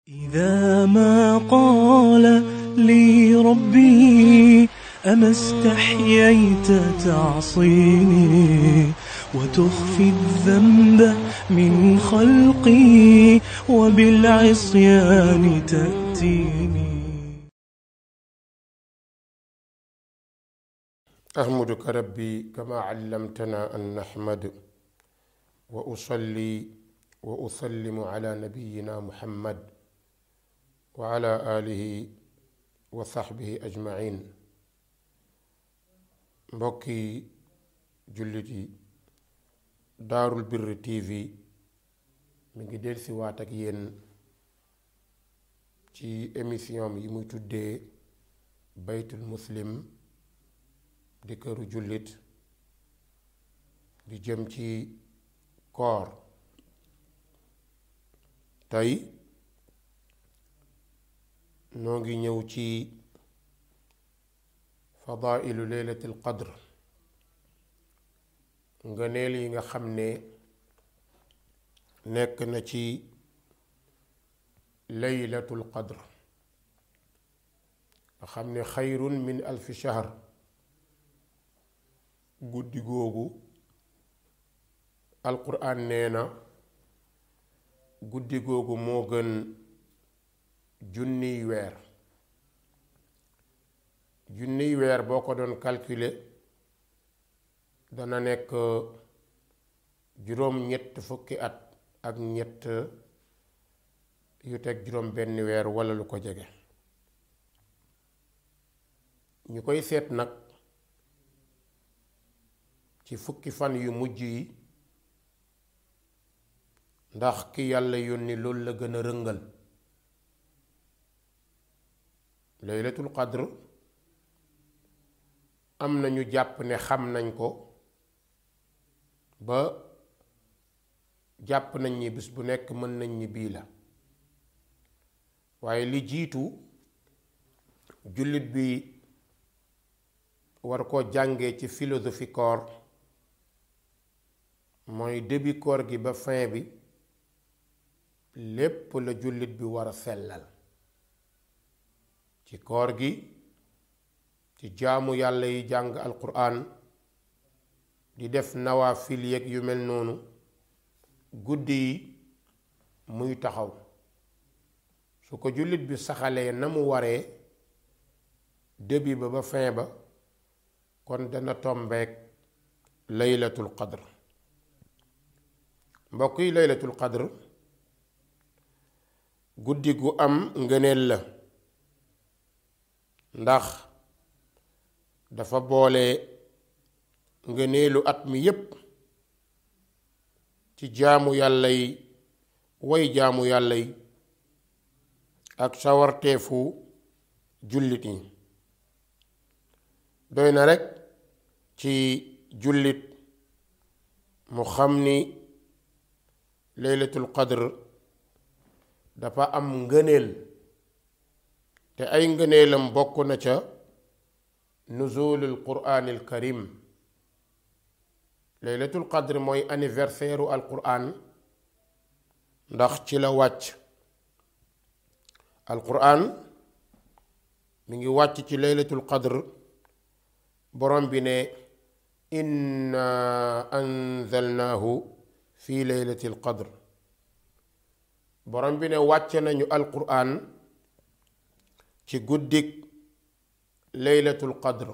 إذا ما قال لي ربي أما استحييت تعصيني وتخفي الذنب من خلقي وبالعصيان تأتيني أحمدك ربي كما علمتنا أن نحمد وأصلي وأسلم على نبينا محمد وعلى آله وصحبه أجمعين mbokki jullit yi daarul birri tv mi ngi dellusi waat ak yéen ci émission yi muy tuddee baytul muslim di këru jullit di jëm ci koor tey noo ngi ñëw ci fadailu leylatil qadr ngëneel yi nga xam ne nekk na ci leylatul qadr nga xam ne xayrun min alfi shahr guddi googu alquran nee na guddi googu moo gën junniy weer junniy weer boo ko doon calculer dana nekk juróom ñett fukki at ak ñett yu teg juróom benn weer walla lu ko jege ñu koy seet nag ci fukki fan yu mujj yi ndax ki yàlla yónni loolu la gën a rëngal laylatul qadr am na ñu jàpp ne xam nañ ko ba jàpp nañ ni bis bu nekk mën nañ ni bii la waaye li jiitu jullit bi war koo jàngee ci philosophie koor mooy début koor gi ba fin bi lépp la jullit bi war a sellal ci koor gi ci jaamu yàlla yi jàng alquran di def nawaafil yeeg yu mel noonu guddi yi muy taxaw su ko jullit bi saxalee na mu waree début ba ba fin ba kon dana tombeek laylatul qadr mbokk yi laylatul qadr guddi gu am ngëneel la ndax dafa boole ngëneelu at mi yépp ci jaamu yàlla yi way jaamu yàlla yi ak sawarteefu jullit yi doy na rekk ci jullit mu xam ni laylatul qadr dafa am ngëneel te ay ngëneelam bokk na ca nuzulul quraanil karim laylatul qadr mooy anniversaire u alquran ndax ci la wàcc alquran mi ngi wàcc ci laylatul qadr borom bi ne inna anzalnaahu fi laylatil qadr borom bi ne wàcce nañu alquran ci guddik laylatul qadr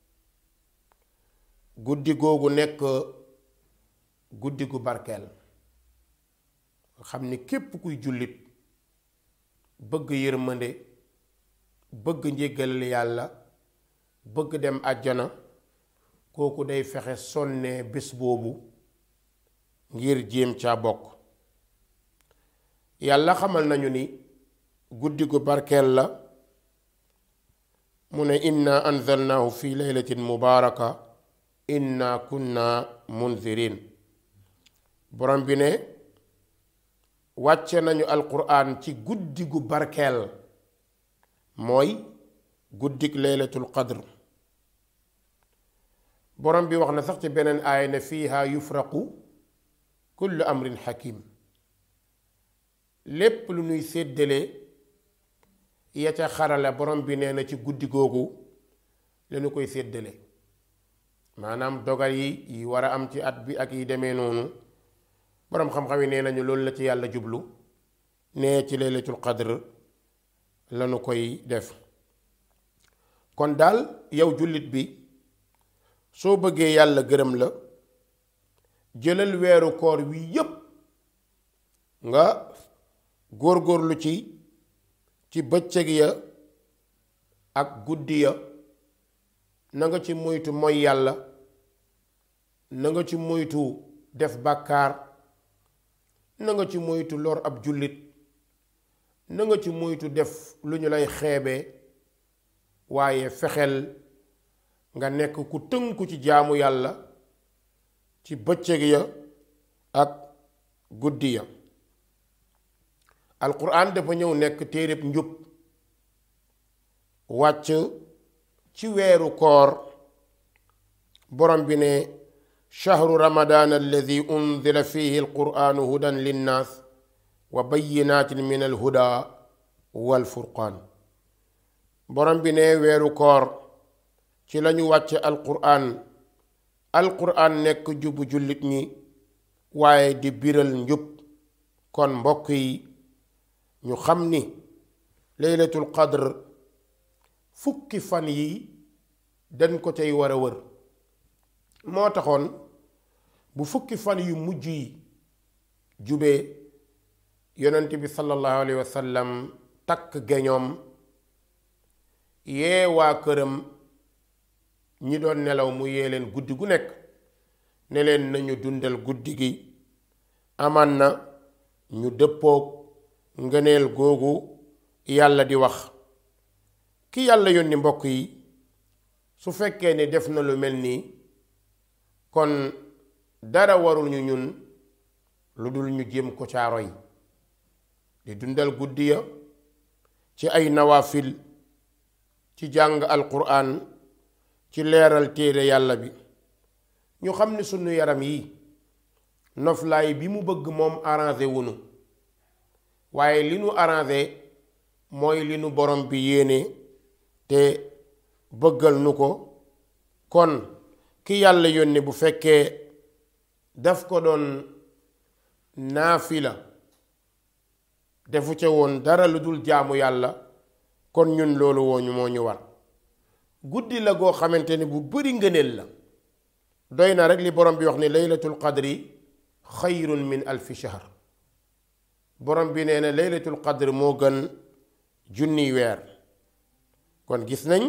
guddi googu nekk guddi gu barkeel nga xam ni képp kuy jullit bëgg yërmande bëgg njéggalal yàlla bëgg dem àjjana kooku day fexe sonnee bés boobu ngir jéem caa bokk yàlla xamal nañu ni guddi gu barkeel la mu ne inna anzalnaahu fi laylatin mubaaraka inna kunna munzirin borom bi ne wàcce nañu alquran ci guddi gu barkeel mooy guddik laylatul qadr borom bi wax na sax ci beneen aaya ne fiiha yufraqu kullu amrin hakim lépp lu nuy séddale ya ca xarala borom bi nee na ci guddi googu lañu koy séddale maanaam dogal yi yi war a am ci at bi ak yi demee noonu boroom xam-xam yi nee nañu loolu la ci yàlla jublu nee ci laylatul qadr lañu koy def kon daal yow jullit bi soo bëggee yàlla gërëm la jëlal weeru koor wi yépp nga góorgóorlu ci ci bëccëg ya ak guddi ya na nga ci moytu moy yàlla na nga ci moytu def bàkkaar na nga ci moytu lor ab jullit na nga ci moytu def lu ñu lay xeebe waaye fexeel nga nekk ku tënku ci jaamu yàlla ci bëccëg ya ak guddi ya alquran dafa ñëw nekk téereb njub wàcc ci weeru koor borom bi ne shahru ramadan alladi unzila fihi alquranu hudan linnaas wa bayinatin min alhuda walfurqaan borom bi ne weeru koor ci lañu wàcce alquran alquran nekk jubu jullit ñi waaye di biral njub kon mbokk yi ñu xam ni laylatul qadr fukki fan yi dañ ko cay war a wër moo taxoon bu fukki fan yu mujj yi jubee yonent bi sallallahu alayhi wa sallam takk geñoom yee waa këram ñi doon nelaw mu yee leen guddi gu nekk ne leen nañu dundal guddi gi amaan na ñu dëppoog ngëneel googu yàlla di wax ki yàlla yónni mbokk yi su fekkee ni def na lu mel nii kon dara warul ñu ñun lu dul ñu jéem ko caaro yi di dundal guddi ya ci ay nawaafil ci jàng alquran ci leeral téere yàlla bi ñu xam ni sunu yaram yi noflaay bi mu bëgg moom arrangé wunu waaye li nu arrangé mooy li nu borom bi yéene te bëggal nu ko kon ki yàlla yónni bu fekkee daf ko doon naafila defu ca woon dara lu dul jaamu yàlla kon ñun loolu wooñu moo ñu war guddi la goo xamante ni bu bari ngëneel la doy na rek li borom bi wax ni laylatul qadri xayrun min alfi shahr borom bi nee na laylatul qadr moo gën junniy weer kon gis nañ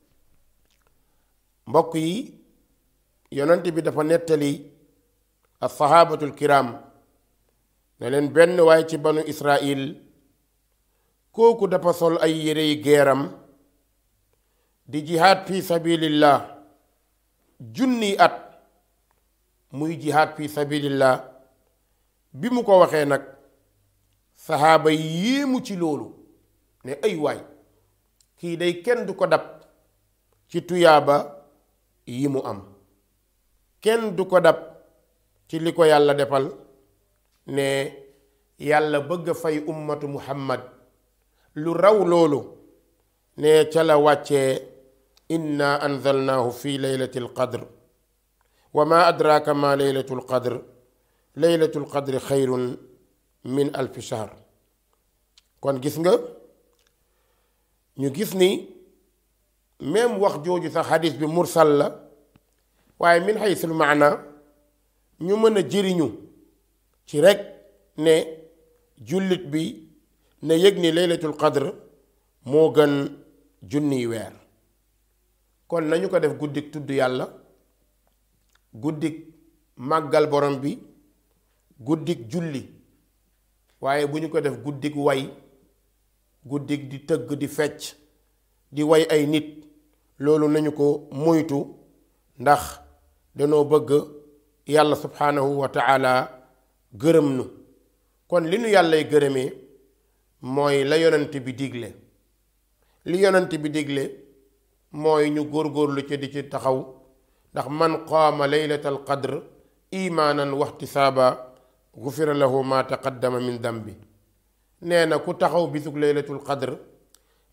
mbokk yi yonent bi dafa nettali alsahabatul kiram ne leen benn waaye ci banu israil kooku dafa sol ay yérey geeram di jihaad fi sabilillah junniy at muy jihaad fi sabilillah bi mu ko waxee nag saxaaba yi yéemu ci loolu ne ay waay kii day kenn du ko dab ci tuyaaba yi mu am kenn du ko dab ci li ko yàlla defal ne yàlla bëgg a fay ummatu muhammad lu raw loolu ne ca la wàccee inna anzalnaahu fi leylati alqadr wa ma adraka ma leylatu alqadr leylatu alqadri xayrun min alfi shahr kon gis nga ñu gis ni même wax jooju sax xadis bi mursal la waaye min xaysul maana ñu mën a jëriñu ci rekk ne jullit bi na yëg ni laylatul qadr moo gën junniy weer kon nañu ko def guddik tudd yàlla guddik màggal borom bi guddik julli waaye bu ñu ko def guddik way guddik di tëgg di fecc di way ay nit loolu nañu ko moytu ndax danoo bëgg yàlla subhaanahu wa taala gërëm nu kon li nu yàllay gërëmee mooy la yonent bi digle li yonent bi digle mooy ñu góorgóorlu ci di ci taxaw ndax man qaama laylatal qadr imaanan waxtisaaba gufira lahu ma taqaddama min dambi nee na ku taxaw bisug laylatul qadr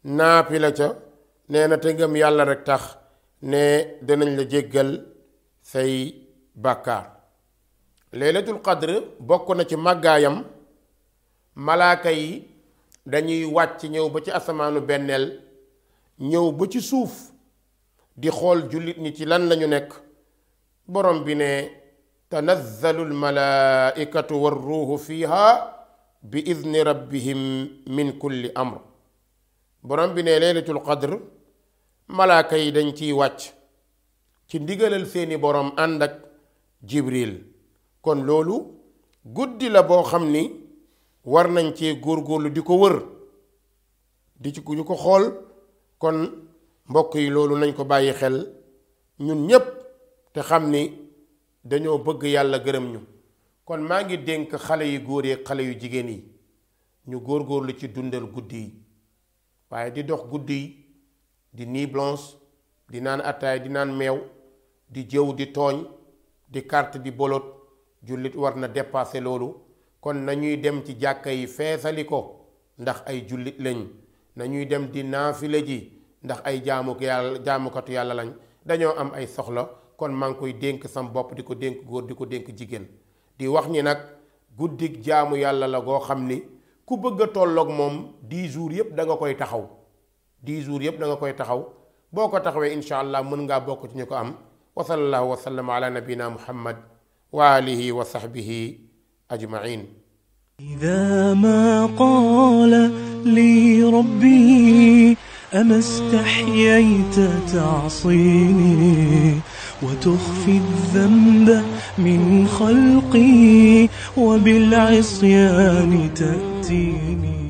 naapi la ca nee na te ngëm yàlla rek tax ne dinañ la jéggal say bàkkaar laylatul qadr bokk na ci màggaayam malaaka yi dañuy wàcc ñëw ba ci asamaanu benneel ñëw ba ci suuf di xool jullit ñi ci lan lañu nekk borom bi ne tanazzalu almalaaikatu warruuhu fiha bi idni rabbihim min kulli amr borom bi ne laylatul qadr malaaka yi dañ ciy wàcc ci ndigalal seeni borom ànd ak jibril kon loolu guddi la boo xam ni war nañ cee góorgóorlu di ko wër di ci di ko xool kon mbokk yi loolu nañ ko bàyyi xel ñun ñépp te xam ni dañoo bëgg yàlla gërëm ñu kon maa ngi dénk xale yu góor yi xale yu jigéen yi ñu góorgóorlu ci dundal guddi yi waaye di dox guddi yi di nuit blanche di naan attaay di naan meew di jëw di tooñ di carte di bolot jullit war na dépasser loolu kon nañuy dem ci jàkka yi feesali ko ndax ay jullit lañ nañuy dem di naafile ji ndax ay jaamu yàlla jaamukatu yàlla lañ dañoo am ay soxla kon maa ngi koy dénk sam bopp di ko dénk góor di ko dénk jigéen di wax ni nag guddik jaamu yàlla la goo xam ni ku bëgg a tolloog moom 10 jours yépp da nga koy taxaw 10 jours yépp da nga koy taxaw boo ko taxawee incha allah mën ngaa bokk ci ñu ko am wa sallallahu wa sallam ala nabina muhammad wa alihi wa sahbihi ajmain إذا ما قال لي ربي أما استحييت تعصيني وتخفي الذنب من خلقي وبالعصيان تأتيني